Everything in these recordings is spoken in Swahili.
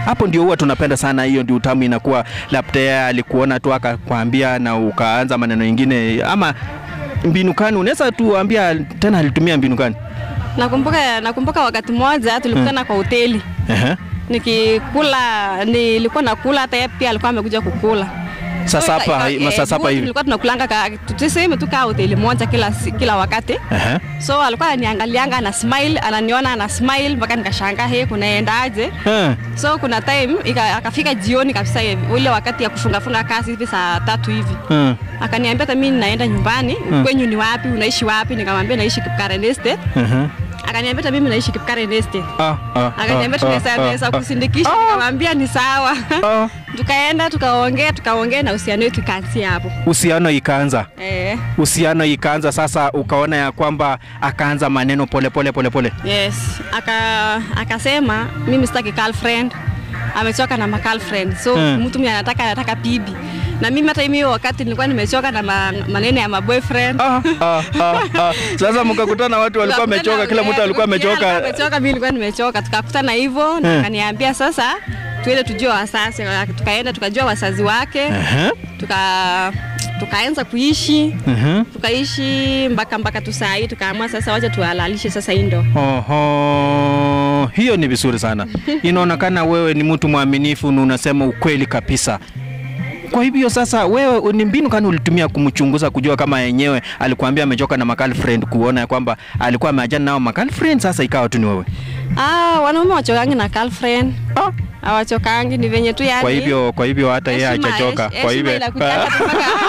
Hapo ndio huwa tunapenda sana, hiyo ndio utamu inakuwa. Labda yeye alikuona tu akakwambia na ukaanza maneno mengine, ama mbinu gani? Unaweza tuambia tena alitumia mbinu gani? Nakumbuka nakumbuka wakati mmoja tulikutana kwa hoteli Ehe. nikikula, nilikuwa nakula, hata yeye pia alikuwa amekuja kukula. Sasa So, hapa ika- masaa eh, saba huwa hivi. Tulikuwa tunakulanga ka, tuseme tu kaa hoteli moja kila, si- kila wakati Ehe. so alikuwa ananiangalianga ana smile, ananiona ana smile mpaka nikashangaa, he kunaendaje? Eh. So kuna time ika, akafika jioni kabisa hivi, ule wakati ya kufungafunga kazi hivi saa tatu hivi Eh. akaniambia hata mimi naenda nyumbani, kwenyu ni wapi? Unaishi wapi? Nikamwambia naishi Kipkaren Estate. Ehe. Akaniambia hata mimi naishi Kipkaren Estate. Ah, ah, Akaniambia ah, tunaweza ah, tunaweza ah, kusindikisha, nikamwambia ni sawa. ah. Tukaenda tukaongea tukaongea na uhusiano wetu ikaanzia hapo. Uhusiano ikaanza Eh, uhusiano ikaanza sasa, ukaona ya kwamba akaanza maneno pole pole pole pole. yes. Aka akasema mimi sitaki girlfriend. Amechoka na ma girlfriend. So Hmm. mtu mwenye anataka anataka bibi. Na mimi hata mimi wakati nilikuwa nimechoka na ma, maneno ya ma boyfriend. Ah, ah, ah, ah. Sasa mkakutana watu walikuwa wamechoka, kila mtu alikuwa amechoka. amechoka, mimi nilikuwa nimechoka. Tukakutana hivyo na Eh. akaniambia sasa tuende tujue wazazi. Tukaenda tukajua wazazi wake, Ehe, tuka tukaanza kuishi ehe. tukaishi mpaka mpaka tu saa hii tukaamua sasa wacha tuhalalishe sasa hii ndo Oho, hiyo ni vizuri sana. Inaonekana wewe ni mtu mwaminifu na unasema ukweli kabisa. Kwa hivyo sasa, wewe ni mbinu gani ulitumia kumchunguza kujua kama yenyewe alikuambia amechoka na makal friend, kuona ya kwamba alikuwa ameachana nao makal friend, sasa ikawa tu ni wewe? ah, wanaume wachokangi na girlfriend Ah, hawachokangi, ni venye tu yani kwa hivyo kwa hivyo hata yeye heshima- hajachoka. hesh- Kwa heshima hivyo inakutaka tu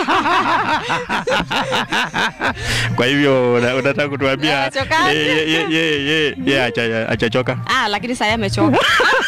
kwa hivyo una- unataka kutuambia Hawachokangi. yeye yeye yeye yeye haja- hajachoka? ah, lakini sasa amechoka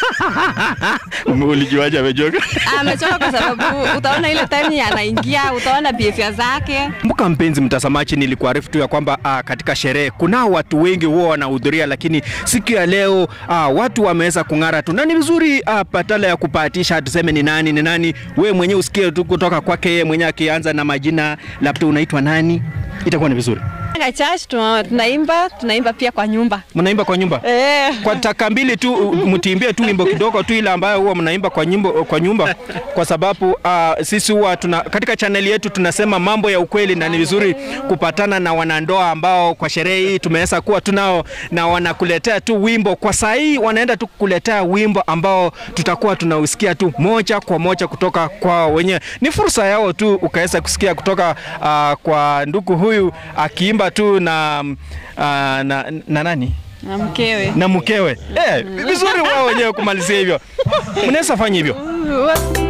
Ulijuaje amechoka? Ah, amechoka kwa sababu utaona ile time anaingia, utaona behavior zake Kumbuka mpenzi mtazamaji, nilikuarifu tu ya kwamba ah, katika sherehe kunao watu wengi huwa wanahudhuria, lakini siku ya leo ah, watu wameweza kung'ara tu, na ni vizuri ah, patala ya kupatisha tuseme ni nani ni nani, wewe mwenyewe usikie tu kutoka kwake yeye mwenyewe akianza na majina, labda unaitwa nani, itakuwa ni vizuri. Anga church tuna- tunaimba tunaimba pia kwa nyumba Mnaimba kwa nyumba eh. kwa taka mbili tu, u- mtiimbie tu wimbo kidogo tu ile ambayo huwa mnaimba kwa nyimbo, kwa nyumba, kwa sababu uh, sisi huwa tuna katika chaneli yetu tunasema mambo ya ukweli, na ni vizuri kupatana na wanandoa ambao kwa sherehe hii tumeweza kuwa tunao, na wanakuletea tu wimbo kwa saa hii, wanaenda tu kukuletea wimbo ambao tutakuwa tunausikia tu moja kwa moja kutoka kwao wenyewe. Ni fursa yao tu ukaweza kusikia kutoka uh, kwa ndugu huyu akiimba tu na, uh, na, na nani na mkewe na mkewe eh, vizuri wao wenyewe kumalizia hivyo. Mnaweza fanya hivyo. Uh,